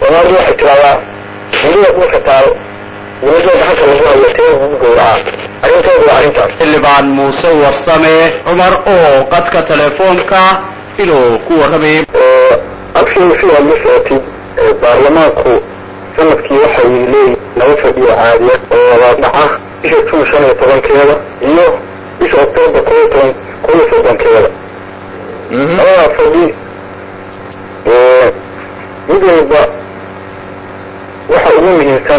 soomaalidu waxay tiraahdaa hiliya dhulka taal wilasha gacanta lagu hayo tee lagu gowraca arrintoodu waa arrintaas xildhibaan muuse warsame cumar oo qadka telefoonka inuu ku warramay abshir si aad la socotid baarlamaanku sanadkii waxay leeyihin laba fadhiyo caadiya oo wada dhaca bisha jun shan iyo tobankeeda iyo bisha octoobar koo iyo toban koo iyo soddonkeeda labadaa fadhi mid walba waxa ugu muhiimsan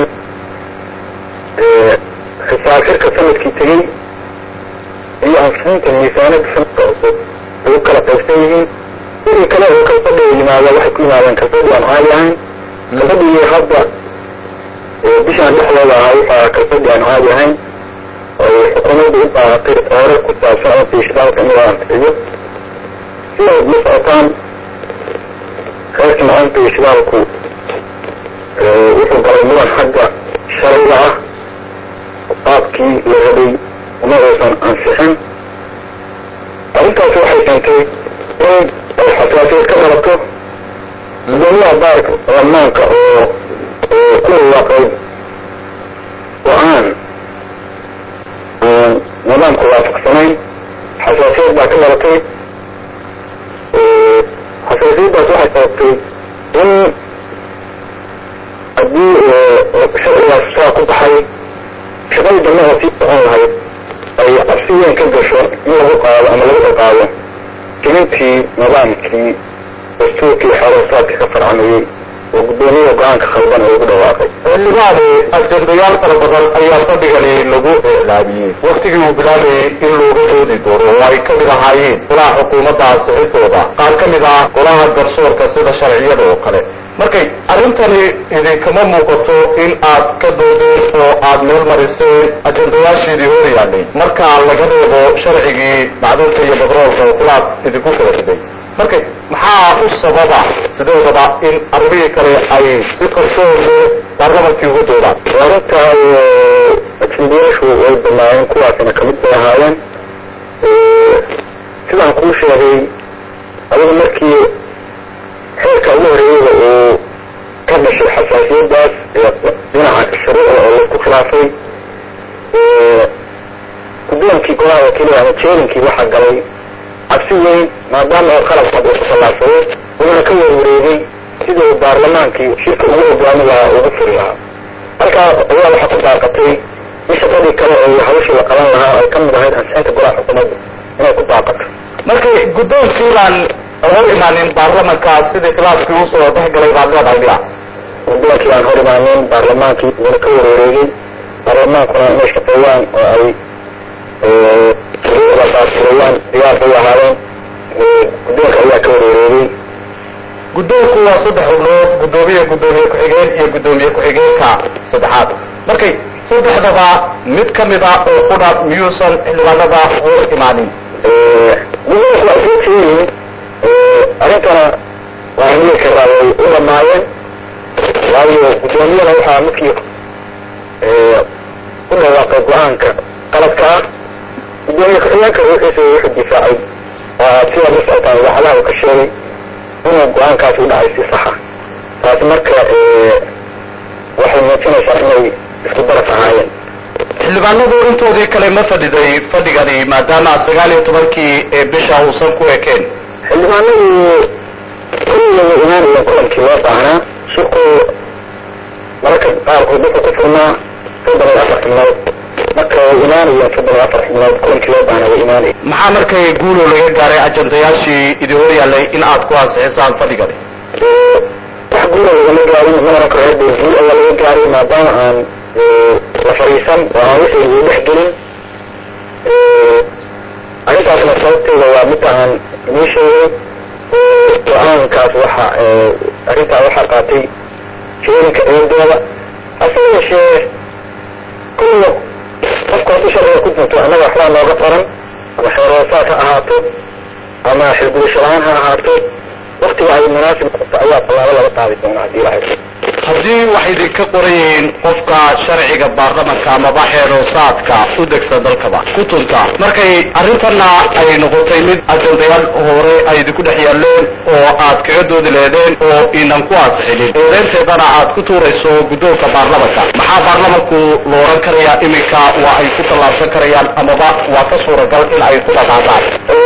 xisaab xirka sanadkii tegey iyo ansiinta miisaanada sanadka cusub ay u kala qaybsan yihiin wixii kale oo kalfadhiga yimaada waxay ku yimaadeen kalfadhi aan caadi ahayn kalfadhigii hadda bishaan dhexdooda ahaa waxaa kalfadhi aan caadi ahayn ay xukuumadda u baahatay hoore ku saabsan ama biishidaalka in loo ansixiyo si aad la socotaan reerka macaanta ishidaalku wuxuu galay mudan xagga shalayga ah qaabkii la rabay uma uusan ansixin arrintaasi waxay keentay in ay xasaasiyad ka dhalato gudoomiyaha baarka baarlamaanka oo ku dhawaaqay go-aan aan nidaamka waafaqsanayn xasaasiyad baa ka dhalatay xasaasiyaddaas waxay sababtay in haddii sharcigaas saa ku baxay shaqadii dambe oo sii socon lahayd ay cabsi weyn ka gasho in lagu qaado ama lagu ciqaabo jilintii nidaamkii dastuurkii xoroosaadka ka farcamayey oo guddoomiyaha go-aanka khaldan oo ugu dhawaaqay xildhibaane ajendayaal fara badan ayaa fadhigani lagu iclaamiyey waktigii uu bilaabayay in looga doodi doono oo ay ka mid ahaayeen golaha xukuumadda ansixintooda qaar ka mid ah golaha garsoorka sida sharciyada oo kale markay arrintani idinkama muuqato in aad ka doodeen oo aad meel mariseen ajendayaashiidii hor yaallay marka laga reebo sharcigii macdunta iyo batroolka oo kulaad idinku kala riday marka maxaa u sababa sideedaba in arrimihii kale ay si qarsoode baarlamankii uga doodaan arrintaa ajendayaashu way banaayeen kuwaasina kamid bay ahaayeen sidaan kuu sheegay adiga markii xeerka ugu horeeyada uu ka dhashay xasaasiyadaas dhinaca shuruucda oo laisku khilaafay guddoonkii golaha wakiilada ama jeerinkii waxaa galay cabsi weyn maadaama oo qalab cad uu ku tallaabsaday wuxuuna ka warwareegay sida uu baarlamaankii shirka ugu hogaami lahaa ugu furi lahaa halkaa ayaa waxaa ku baaqatay in shaqadii kale oo hawshii la qaban lahaa ay ka mid ahayd ansixinta golaha xukuumadda inay ku baaqato markay guddoonkii baan hor imaanin baarlamanka sidii khilaafkii usoo dhex galay baad leedahay miya guddoonkii aan hor imaanin baarlamaankii wuuna ka warwareegay baarlamaankuna inay shaqeeyaan oo ay shuruucda baasfurayaan diyaar bay ahaayeen guddoonka ayaa ka warwareegay guddoonku waa saddex xubnood guddoomiye guddoomiye ku-xigeen iyo guddoomiye ku-xigeenka saddexaad markay saddexdaba mid ka mid ah oo qudha miyuusan xildhibaanada hor imaanin guddoonku waa soo jeeyiin arrintana waa hamiye karaa way u dhamaayeen waayo guddoomiyada waxaa markii ku dhawaaqay go-aanka qaladka ah guddoomiye ku-xigeenka ruuxiisa wuxuu difaacay sidaad la socotaan idaacadaha uu ka sheegay inuu go-aankaasi u dhacay si saxa taasi marka waxay muujinaysaa inay isku daraf ahaayeen xildhibaanadu intoodii kale ma fadhiday fadhigani maadaama sagaal iyo tobankii ee bisha uusan ku ekeen xildhibaanadu kulliga way imaanayeen kulankii loo baahnaa shirku mararka qaarkood wuxuu ku furnaa soddon iyo afar xibnood marka way imaanayeen soddon iyo afar xibnood kulankii loo baahnaa way imaanayeen maxaa markay guulow laga gaaray ajendayaashii idin hor yaallay in aad ku ansixisaan fadhigani wax guula lagama gaarin ma oran karo hadda guul ayaa laga gaaray maadaama aan la fadhiisan oo aan wixii uu dhex gelin arrintaasna sababteeda waa midda aan idiin sheegay go-aankaas waxa arrintaa waxaa qaatay jeerinka eedooda hase yeeshee kulliga qofka hadduu sharciga ku dinto annaga waxbaa nooga qoran ama xeeroosaad ha ahaato ama xilgudasho la-aan ha ahaato waktiga ay munaasib qabto ayaa tallaabo laga qaadi doona haddii ilahay haddii waxay idinka qoran yihiin qofka sharciga baarlamanka amaba xeeroosaadka u degsan dalkaba ku tunta markay arrintana ay noqotay mid ajandayaal hore ay idinku dhex yaaleen oo aad kaga doodi leedeen oo inan ku ansixinin eedeynteedana aad ku tuurayso guddoonka baarlamanka maxaa baarlamanku la oran karayaa iminka waa ay ku tallaabsan karayaan amaba waa ka suuragal in ay ku dhaqaaqaan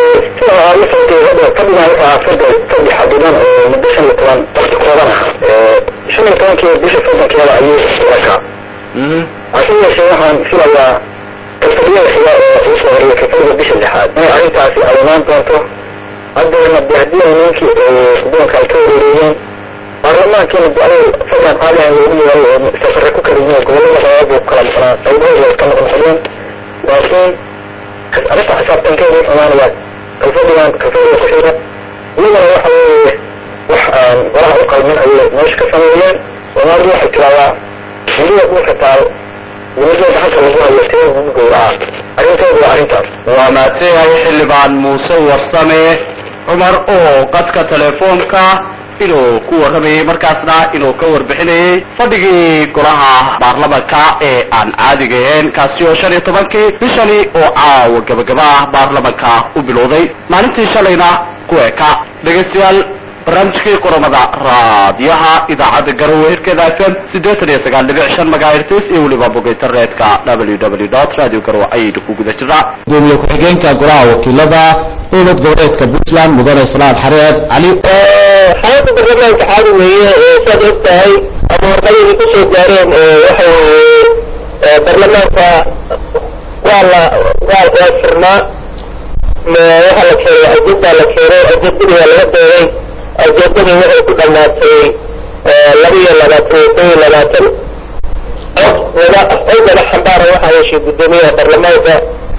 fadhi xadidan oo muddo shan iyo toban waqti kooban ah shan iyo tobankii bisha soddonkeeda ayuu rakaa hase yeeshee waxaan filayaa kalfadiyada xiga oo uu soo horiyay kalfadida bisha lixaad inay arrintaasi ay imaan doonto haddeena de haddii ay ninkii guddoonka ay ka wareereeyeen baarlamaankiina de ayay fadlan caadihan loogu yeeray oo safare ku kala yihiin gobollada labaad buu kala maqnaa qaybahooda way ka noqnoqdeen laakiin arrinta xisaabtankeeda u imaanayaa kalfadhigan kalfadhiga ku xiga iyagana waxa weeye wax aan golaha u qalmin ayay meesha ka sameeyeen soomaalidu waxay tiraahdaa weliba dhulka taal weliba gacanta lagu hayo tee lagu gowraca arrintooda waa arrintaas waa mahadsanyahay xildhibaan muuse warsame cumar oo qadka telefoonka inuu ku warramayey markaasna inuu ka warbixinayey fadhigii golaha baarlamanka ee aan caadiga ahayn kaasi oo shan iyo tobankii bishani oo caawa gabagaba ah baarlamanka u bilowday maalintii shalayna ku eka dhegaystayaal barnaamijkii qoramada raadiyaha idaacadda garowe hirkeeda fm siddeetan iyo sagaal dhibic shan magahertis iyo weliba bog internetka w w dot radio garowe ayaynu ku guda jirnaa gudoomiye ku-xigeenka golaha wakiilada dowlad goboleedka puntland mudane salaad xareed cali xaalada barlamaanka caadi weeye saad og tahay ama warqadii kusoo gaareen waxa weeye barlamaanka waa la waa waa furnaa waxaa la keenay ajendaa la keenay ajendadii waa laga dooday ajendadii waxay ku dhamaatay laba iyo labaatan iyo kow iyo labaatan cod wada cod wada xambaara waxaa yeeshay gudoomiyaha barlamaanka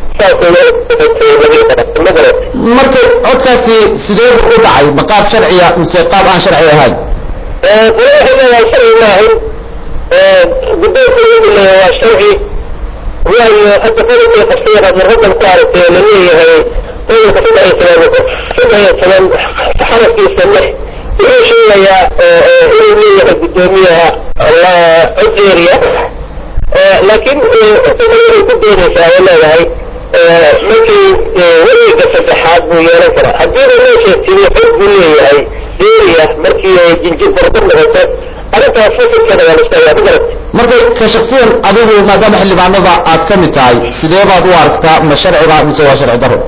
marka codkaasi sidee buu u dhacay ma qaab sharciya mise qaab aan sharci ahayn gole waxay leedahay sharci maahan guddoonka iyadu leeyahay waa sharci waayo hadda qodobkii qabsayana marradan ku aragtay oo laleeyahay qodobka saddex iyo toban saddex iyo toban xarafkiisa lix wuxuu sheegayaa inuu leeyahay guddoomiyaha codeeriya laakiin waxay ku doonaysaa oo leedahay markii wareega saddexaad buu yeelan karaa haddii uu meesha timi xog buu leeyahay deeriya markii ay jinjir bardo noqoto arrintaas fasilkeeda waa laska yaa magarat marka ka shaksiyan adigu maadaama xildhibaanada aad ka mid tahay sidee baad u aragtaa ma sharciba mise waa sharci daro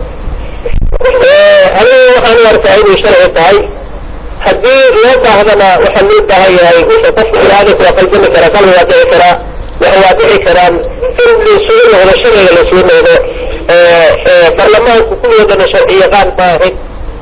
anigu waxaan u arkaa inay sharci tahay haddii loo baahdana waxaa loo baahan yahay wixii qofka ilaadis waa qaldami karaa qalbi waa dhici karaa waxa waa dhici karaan in laisugu noqdo sharciga laisugu noqdo barlamaanku kuwoodana sharci yaqaan maahin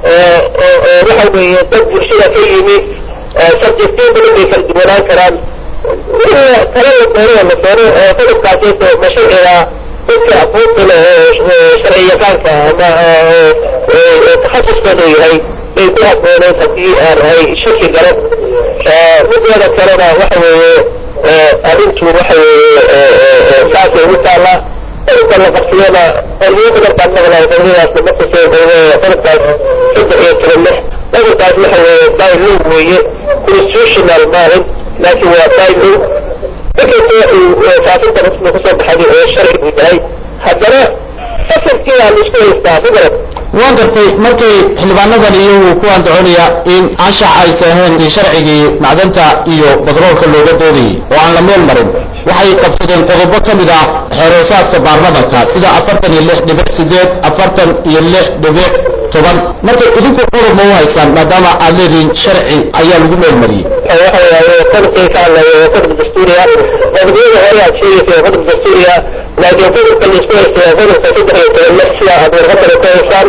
waxa weeye dad bulshada ka yimi sabjektiyo badan bay kala duwanaan karaan kala la doono la doono qodobkaasayto ma sharciga dadka aqoonta leh oo sharci yaqaanka ama takhasuskooda yahay bay ku habbooneed haddii aan ay shaki galo mideeda kalena waxa weeye arrintu waxa weeye saasay ugu taallaa qodobka la qabsiyana qolyo badan baan maqlay qoliyadaasna ma kusee qodobkaas saddex iyo toban lix qodobkaas waxa weeye bylaw weeye constitutional maahin laakiin waa bylaw markasta uu faafinta rasmi kusoo baxay oo sharci buu yahay haddana fasalkii waa laisku haystaa magarad waan gartay markay xildhibaanadan iyagu ku andacoonaya in anshax aysan ahayn sharcigii macdanta iyo badroolka looga doodayay oo aan la meel marin waxay qabsadeen qodobo ka mid ah xeeroosaadka baarlamanka sida afartan iyo lix dhibic sideed afartan iyo lix dhibic toban marka idinku qodob ma u haysaan maadaama aad leedihiin sharci ayaa lagu meel mariyey waxa weeye qodobkii ka hadlaya waa qodob dastuuriya qodobiyada hore aad sheegaysa waa qodob dastuuriya laakiin qodobka laisku haysta waa qodobka saddex iyo toban lix sida aad warqadana ku haysaan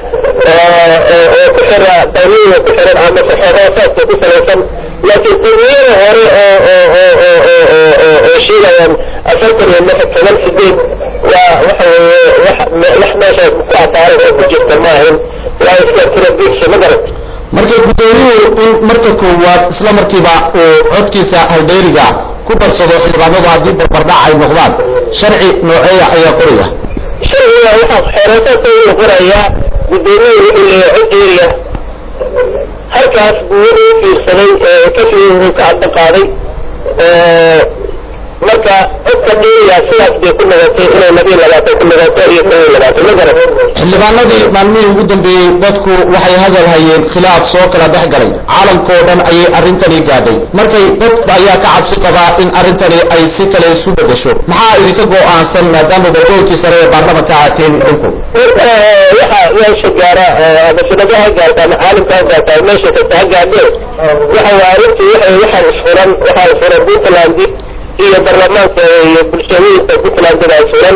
oo ku xira dawlada ku xiran ama saxeeroosaadka ku salaysan laakiin qodobiyada hore oo oo oo oo oo oo oo oo sheegayaan afartan iyo lix toban sideed waa waxa weeye wax wax meesha ku cadaaran oo ku jirta maahan waa iska tira biigsi ma garat marka guddoomiyuhu in marka koowaad isla markiiba uu codkiisa haldheeriga ku darsado xildhibaanadu haddii barbardhac ay noqdaan sharci nooceeya ayaa qoraya sharciga waxaa xeeroosaadka uu qorayaa guddoomiyaha wuxuu leeyahay cod deeriya halkaas buu wuxuu fiirsaday kasii uu ka cadda qaaday marka codka dhiiya sidaas bay ku noqotay inay labiyo labaatan ku noqoto iyo kow iyo labaatan ma garan xildhibaanadii maalmihii ugu dambeeyey dadku waxay hadal hayeen khilaaf soo kala dhex galay caalamkao dhan ayay arrintani gaadhay markay dad ayaa ka cabsi qabaa in arrintani ay si kale isu bedesho maxaa idinka go'aansan maadaama badoolkii sare ee baarlamanka aateen idinku waxa meesha gaara ama sanado ha gaarta ama caalamka ha gaarta ama meesha kasta ha gaadhee waxa waa arrintii waxay waxaa isfuran waxaa isfuran puntland iyo baarlamaanka iyo bulshooyinka puntlandada isfuran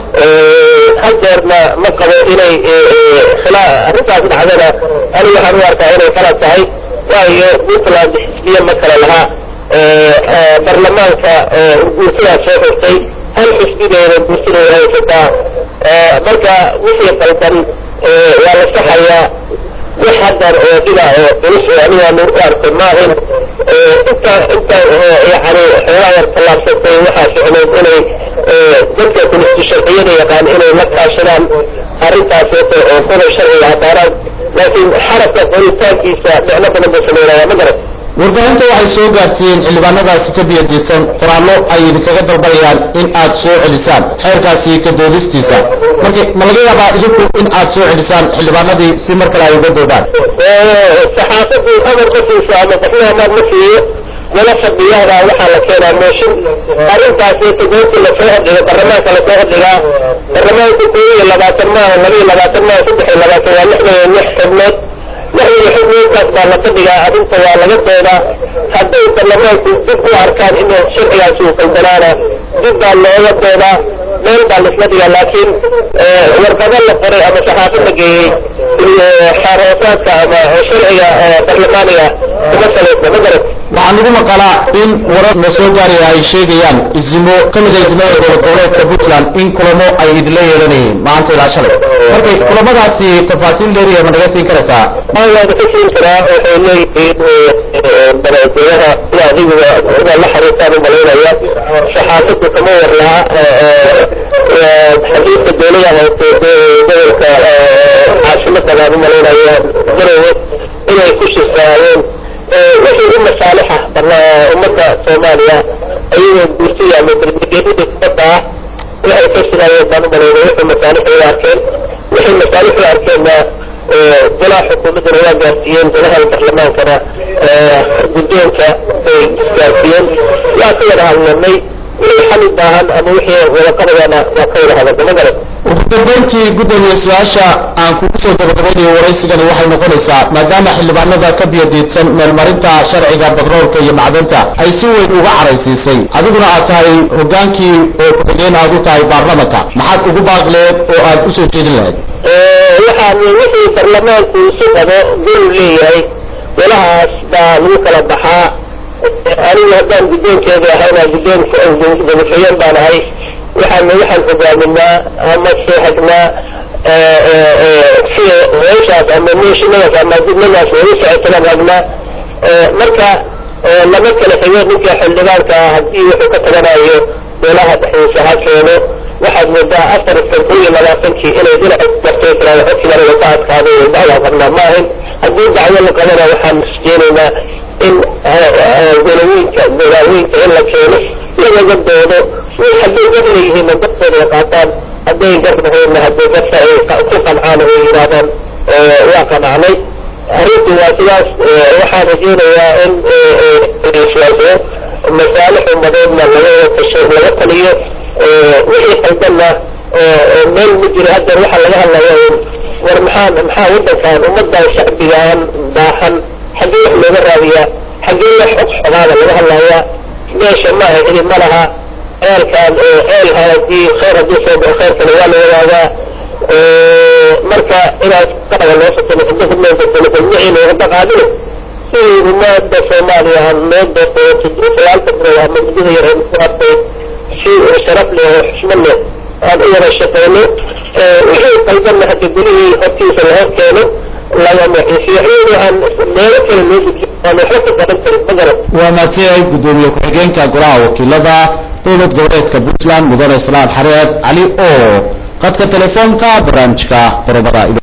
hadeerna ma qabo inay khilaa arrintaas dhacdana aniga waxaan u arkaa inay kala tahay waayo puntland xisbiya ma kala lahaa baarlamaanka guursadaa soo xirtay hal xisbideeda guursadeeda haysataa marka wixii qaldan waa la saxayaa wax haddar oo dhida oo culus oo anigaan u arkay maahin inta inta yani xoogaa yar tallaabsatay waxaa ficneyd inay dadka kulistusharciyada yaqaan inay la kaashadaan arrintaas oo qodob sharciga habaaraan laakiin xarabka qoritaankiisa dhicno badan bay sameynaya ma garan warbaahinta waxay soo gaarsiiyeen xildhibaanadaasi ka biyadiidsan qoraallo ay idinkaga dalbanayaan in aad soo celisaan xeerkaasi ka doodistiisa marka ma laga yaabaa idinku in aad soo celisaan xildhibaanadii si mar kale ay uga doodaan saxaafadu amar ma siiso ama qofna amar ma siiyo wala fadhiyahda waxaa la keenaa mooshin arrintaasi todoobta lasoo hordhiga baarlamaanka lasoo hordhigaa baarlamaanka kow iyo labaatan maaha laba iyo labaatan maaha saddex iyo labaatan waa lixdan iyo lix xubnood lixdan iyo xubnoodkaas baa la fadhigaa arrinta waa laga doodaa hadday baarlamaanku dib u arkaan in sharcigaasi uu qaldanaana dib baa looga doodaa meel baa laisla dhigaa laakiin warqado la qoray ama saxaafo la geeyey xaaroosaadka ama sharciga baarlamaaniga kuma salaysna ma garat waxaa nagu maqalaa in warar na soo gaaraya ay sheegayaan izimo ka mid a izimada dowlad goboleedka puntland in kulamo ay idinla yeelanayeen maanta ilaa shalay markay kulamadaasi tafaasiil dheeriya ma naga siin karaysaa waana ka siin karaa waxay leeyihiin madaxweynaha sida adigu inaad la xariirtaan u malaynaya saxaafadu kama war laha xadiidka dowlada hoose gobolka caasimada baan u malaynaya garowe inay ku shirsaayeen wixii u masaalixa ummadda soomaaliya ayagoo guursiya ama barnaamijyada kubadda ah waxay ka shiraayeen baan u malaynaya wixii masaalix u arkeen wixii masaalix u arkeenna golaha xukuumaddana waa gaarsiiyeen golaha baarlamaankana guddoonka bay isgaarsiiyeen waa ka wada hadlanay wixii xal u baahan ama wixii wadaqabayana waa ka wada hadalna ma garan ugu dambeyntii guddoomiye su-aasha aan kugu soo gabagabeynayo waraysigani waxay noqonaysaa maadaama xildhibaanada ka biyadiidsan meelmarinta sharciga batroolka iyo macdanta ay si weyn uga caraysiisay adiguna aad tahay hogaankii oo ku-xigeen aad u tahay baarlamanka maxaad ugu baaqleed oo aad usoo jeedin lahayd waxaan wixii baarlamaanku isu qabo golu leeyahay golahaas baa lagu kala baxaa anigu haddaan guddoonkeeda ahayna guddoon gudafayeen baan ahay waxaan waxaan hogaaminaa ama seexagnaa sida meeshaas ama meeshinadaas ama gudnadaas weli socotagaan ragnaa marka lama kala xigo ninka xildhibaanka ah haddii wuxuu ka taganayo golaha dhexdiisa ha keeno waxaad moodaa afartan kun iyo labaatankii inay dhinaca martay tiraada codkigana wata adkaaday dacwaa qabnaa ma ahin haddii dacwo la qabana waxaan isjeenaynaa in golawooyinka golaaweynka in la keeno lagaga doodo hadday gar leeyihiinna dartooda ay qaataan hadday gar lahaynna hadday garta ay ku qancaan oo yidhaahdaan waa qanacnay arrintu waa sidaas waxaan rajeynayaa in iswaaso masaalix umadeedna laga tasho laga taliyo wixii qaldanna meel ma jiro haddeer waxaa laga hadlaya war maxaa maxaa waddankan ummaddan shacbigaan baahan xaggee wax looga raadiyaa xaggee wax xog xogaada laga hadlayaa meesha ma aha heli ma laha ceelkaan ceel hadii khayr haddii soo baxo khayrkana waa la wadaagaa marka inaad qaraga loo fatalo xubno xubnoonka telefilmiciina wada qaadino sidii umaada soomaaliya aan loo doorto sagaalka bilood ama muddada yar ee ku hartay si sharaf leh oo xushmad leh aan u wada shaqeyno wixii qaldanna hadda golihii hortiisa la hor keeno laga maxiisiyo iyadoo aan meelo kale loo gudbiyo aan waxba ka qaban karin ma garan waa maadsanyahay guddoomiye ku-xigeenka golaha wakiilada dowlad goboleedka puntland mudane islaan xareed cali oo qadka telefoonka barnaamijka qorobada